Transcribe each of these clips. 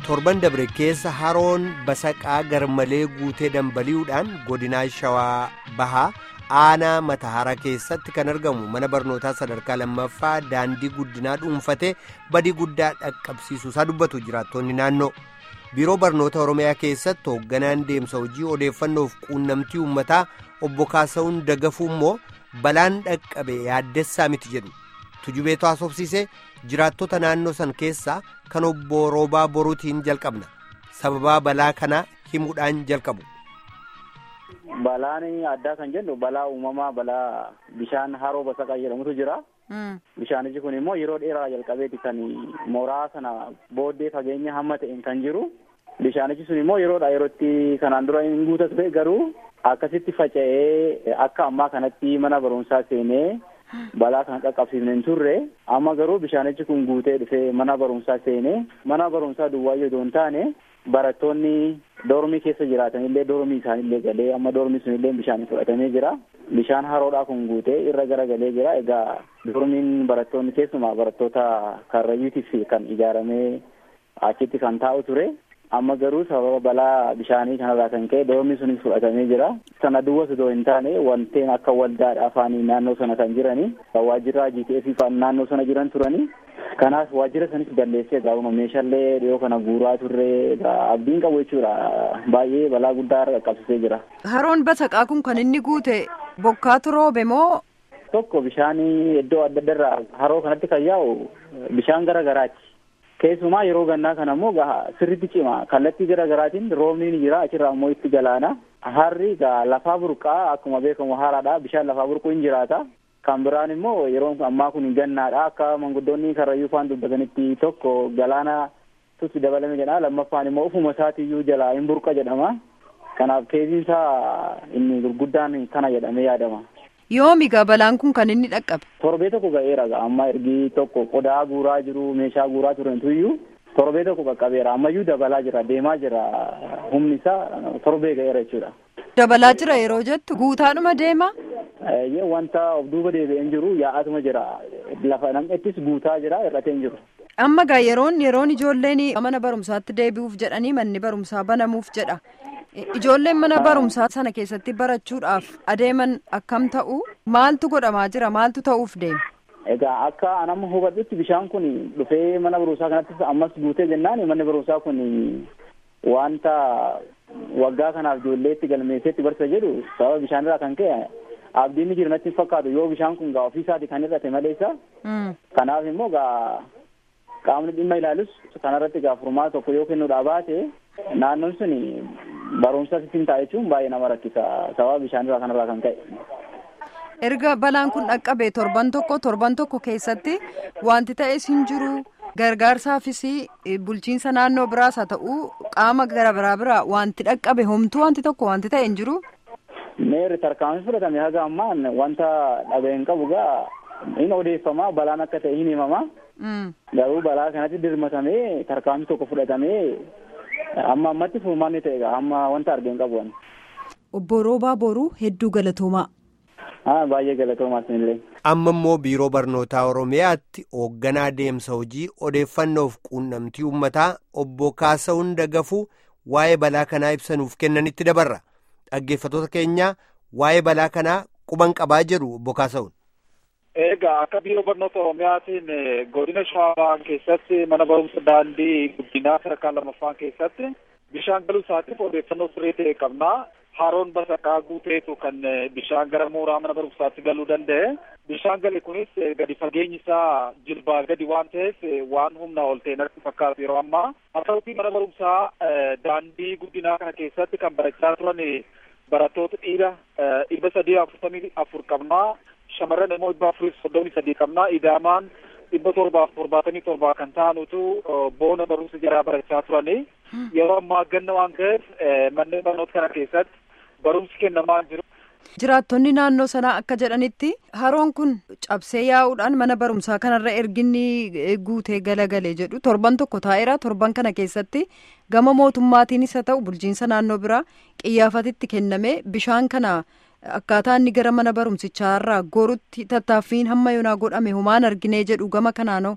torban dabre keessa haroon basaqaa garmalee guutee dambali'uudhaan godinaa shawaa bahaa aanaa matahara keessatti kan argamu mana barnootaa sadarkaa lammaffaa daandii guddinaa dhuunfatee badii guddaa dhaqqabsiisuusaa dubbatu jiraattonni naannoo biiroo barnoota oromiyaa keessatti hoogganaan deemsa hojii odeeffannoof quunnamtii uummataa obbo kaasa'uun dagafuu immoo balaan dhaqqabe yaaddessaa miti jedhu tujubeetu haasofsiisee jiraattota naannoo san keessaa kan obbo roobaa boruutiin jalqabna sababaa balaa kanaa himuudhaan jalqabu. Balaan addaa kan jennu balaa uumamaa balaa bishaan haroo basaqaa jedhamutu jira. Bishaanichi kun immoo yeroo dheeraa jalqabeeti kan mooraa sana booddee fageenya hamma ta'een kan jiru. Bishaanichi sun immoo yeroodha yerootti kanaan dura hin guuta ture garuu akkasitti faca'ee akka ammaa kanatti mana barumsaa seenee balaa kana qaqqabsiifne hin turre amma garuu bishaanichi kun guutee dhufee mana barumsaa seenee mana barumsaa duwwaayyoo osoo hin taane barattoonni doormii keessa jiraatanillee doormii isaanillee galee amma doormii sunillee bishaan fudhatamee jira bishaan haroodhaa kun guutee irra garagalee jira egaa doormiin barattoonni keessumaa barattoota karrayyuutiif kan ijaaramee achitti kan taa'u ture amma garuu sababa balaa bishaanii kanarraa kan ka'e doormii sunis fudhatamee jira sana duwwas osoo hin taane wanteen akka waldaadha afaanii naannoo sana kan jiranii waajjira GTF naannoo sana jiran turanii kanaaf waajjira sanis balleessee gaafuma meeshaalee dhiyoo kana guuraa turre abdiin qabu jechuudha baay'ee balaa guddaa qaqqabsiisee jira. Haroon basaqaa kun kan inni guute bokkaatu roobe moo? Tokko bishaan iddoo adda addarraa haroo kanatti kan yaa'u bishaan gara garaati. Keessumaa yeroo gannaa kana immoo sirritti cima kallattii gara garaatiin roobni ni jira achirraa immoo itti galaana. Harri lafaa burqaa akkuma beekamu haaraadha bishaan lafaa burquu hin jiraata. Kan biraan immoo yeroo ammaa kun gannaadha akka manguddoonni karrayyuu faan dubbatanitti tokko galaana tutti dabalame jedha lammaffaan immoo ufuma isaatiiyyuu jalaa hin burqa jedhama. Kanaaf keessiin isaa inni gurguddaan kana jedhamee yaadama. Yoomi balaan kun kan inni dhaqqabe. Torbee tokko ga'eera amma ergi tokko qodaa guuraa jiru meeshaa guuraa turantuyyuu torbee tokko qaqqabeera ammayyuu dabalaa jira deemaa jira humni isaa torbee ga'eera jechuudha. Dabalaa jira yeroo jettu guutaadhuma deema. Wanta of duuba deebi'een jiru yaa'atuma jira lafa nam'ettis guutaa jira hir'atee hin jiru. Amma gaa yeroon yeroon ijoolleen mana barumsaatti deebi'uuf jedhanii manni barumsaa banamuuf jedha. Ijoolleen mana barumsaa sana keessatti barachuudhaaf adeeman akkam ta'u maaltu godhamaa jira maaltu ta'uuf deema. Egaa akka anamma hubadhutti bishaan kun dhufee mana barumsaa kanattis ammas guutee jennaan manni barumsaa kun wanta waggaa kanaaf ijoollee itti galmeesseetti barsa jedhu sababa bishaanirraa kan ka'e abdiin jiru natti hin fakkaatu yoo bishaan kun gaa ofiisaati kan hir'ate maleessa. Kanaaf immoo gaa qaamni dhimma ilaalus kanarratti gaa furmaata tokko yoo kennuudhaa baate naannoon sun barumsa ittiin ta'a jechuun baay'ee nama rakkisa sababa bishaanirraa kanarraa kan ka'e. Erga balaan kun dhaqqabe torban tokko torban tokko keessatti wanti ta'es hin jiru gargaarsaafis bulchiinsa naannoo biraas haa ta'u qaama gara biraa biraa wanti dhaqqabe homtuu wanti tokko wanti ta'e hin jiru. Meerri tarkaanfii fudhatame haga ammaan wanta dhaga'e hin qabu gaa hin odeeffama balaan akka ta'e hin himama. Garuu balaa kanatti dirmatamee tarkaanfii tokko fudhatamee amma ammatti furmaanni ta'e amma wanta argee hin qabu. Obbo Roobaa Boruu hedduu galatoomaa. Baay'ee galatoomaa sinillee. Amma immoo biiroo barnootaa Oromiyaatti hoogganaa deemsa hojii odeeffannoof quunnamtii uummataa obbo Kaasa'uun Dagafuu waa'ee balaa kanaa ibsanuuf kennanitti dabarra. Dhaggeeffattoota keenya waa'ee balaa kanaa quban qabaa jedhu obbo Kaasa'uun. Egaa akka biiroo barnoota Oromiyaatiin godina Shawaa keessatti mana barumsa daandii guddinaa sadarkaa lammaffaa keessatti bishaan galuu isaatiif odeeffannoo sirrii ta'e qabna. Haroon basaqaa guuteetu kan bishaan gara mooraa mana barumsaatti galuu danda'e. Bishaan gale kunis gadi fageenyi isaa jilbaa gadi waan ta'eef waan humnaa ol ta'e natti fakkaatu yeroo ammaa. Haa ta'utii mana barumsaa daandii guddinaa kana keessatti kan barachaa turan barattoota dhiira dhibba sadii afurtamii afur qabnaa. shamarran immoo dhibba afurii soddomii sadii qabnaa idaamaan dhibba torbaaf torbaatamii torbaa kan ta'anutu boona barumsa jaraa barachaa turanii yeroo ammaa ganna waan ta'eef manneen barnoota kana keessatti barumsi kennamaa jiru. Jiraattonni naannoo sanaa akka jedhanitti haroon kun cabsee yaa'uudhaan mana barumsaa kanarra erginni guutee galagalee jedhu torban tokko taa'eera torban kana keessatti gama mootummaatiinis haa ta'u bulchiinsa naannoo biraa qiyyaafatitti kenname bishaan kana. akkaataa inni gara mana barumsichaa irraa gorutti tattaaffiin hamma yoonaa godhame humaan arginee jedhu gama kanaanoo.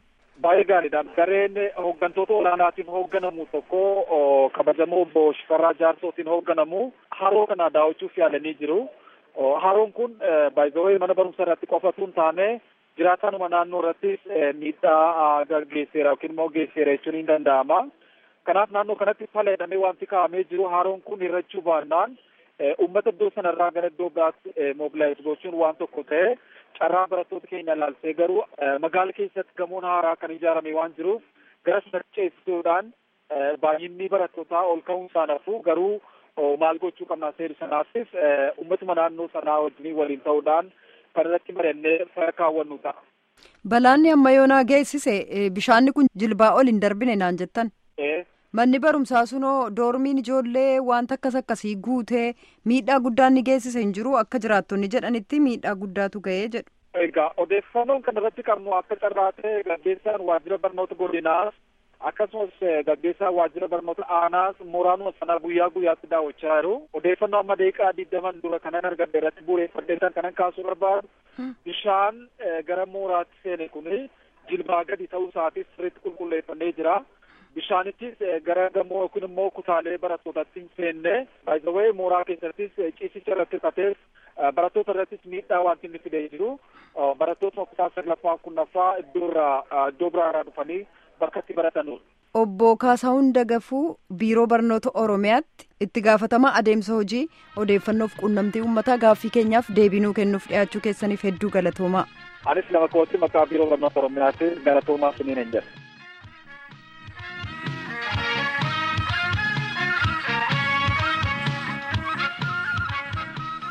baay'ee gaariidha. Gareen hooggantoota olaanaatiin hoogganamu tokko kabajamoo obbo Shifarraa Jaarsootiin hoogganamu haroo kana daawwachuuf yaalanii jiru. Haroon kun baay'ee mana barumsaa irratti qofatu hin taane jiraatanuma naannoo irrattis miidhaa gaggeesseera yookiin immoo geesseera jechuun hin danda'ama. Kanaaf naannoo kanatti faledhamee wanti kaa'amee jiru haroon kun hirrachuu baannaan uummata iddoo sanarraa gara iddoo biraatti moobilaayiz gochuun waan tokko ta'e carraa barattoota keenya ilaalsee garuu magaala keessatti gamoon haaraa kan ijaarame waan jiruuf gara sanatti ceesisuudhaan baay'inni barattootaa ol ka'uun isaan hafu garuu maal gochuu qabnaa seeru sanaafis uummatuma naannoo sanaa wajjin waliin ta'uudhaan kan irratti mari'annee fara kaawwannu ta'a. Balaanni amma yoonaa geessise bishaanni kun jilbaa ol hin darbine naan jettan. Manni barumsaa sunoo doormiin ijoollee wanta akkas akkasii guutee miidhaa guddaan ni geessise hin jiru akka jiraattonni jedhanitti miidhaa guddaatu ga'ee jedhu. Egaa odeeffannoon kan irratti qabnu akka carraa ta'e gaggeessaan waajjira barnoota godinaas akkasumas gaggeessaan waajjira barnoota aanaas mooraanuma sanaa guyyaa guyyaatti daawwachaa jiru. Odeeffannoo amma deeqaa digdaman dura kanan argadde irratti bu'uureffadheetan kanan kaasuu barbaadu bishaan gara mooraatti seene kuni jilbaa gadi ta'uu isaatis sirriitti qulqulleeffannee jira. bishaanittis gara gamoo yookiin immoo kutaalee barattootaatti hin seenne baay'ee mooraa keessattis ciisicha irratti hirkatees barattoota irrattis miidhaa wanti inni fidee jiru barattoota kutaa saglaffaa kurnaffaa iddoo irraa iddoo biraa irraa dhufanii bakka itti baratanudha. Obbo Kaasahuun Dagafuu Biiroo Barnoota Oromiyaatti itti gaafatamaa adeemsa hojii odeeffannoof quunnamtii uummataa gaaffii keenyaaf deebii nuu kennuuf dhiyaachuu keessaniif hedduu galatoomaa. Anis nama kootti maqaa Biiroo Barnoota Oromiyaatti galatoomaa siniin hin jedhu.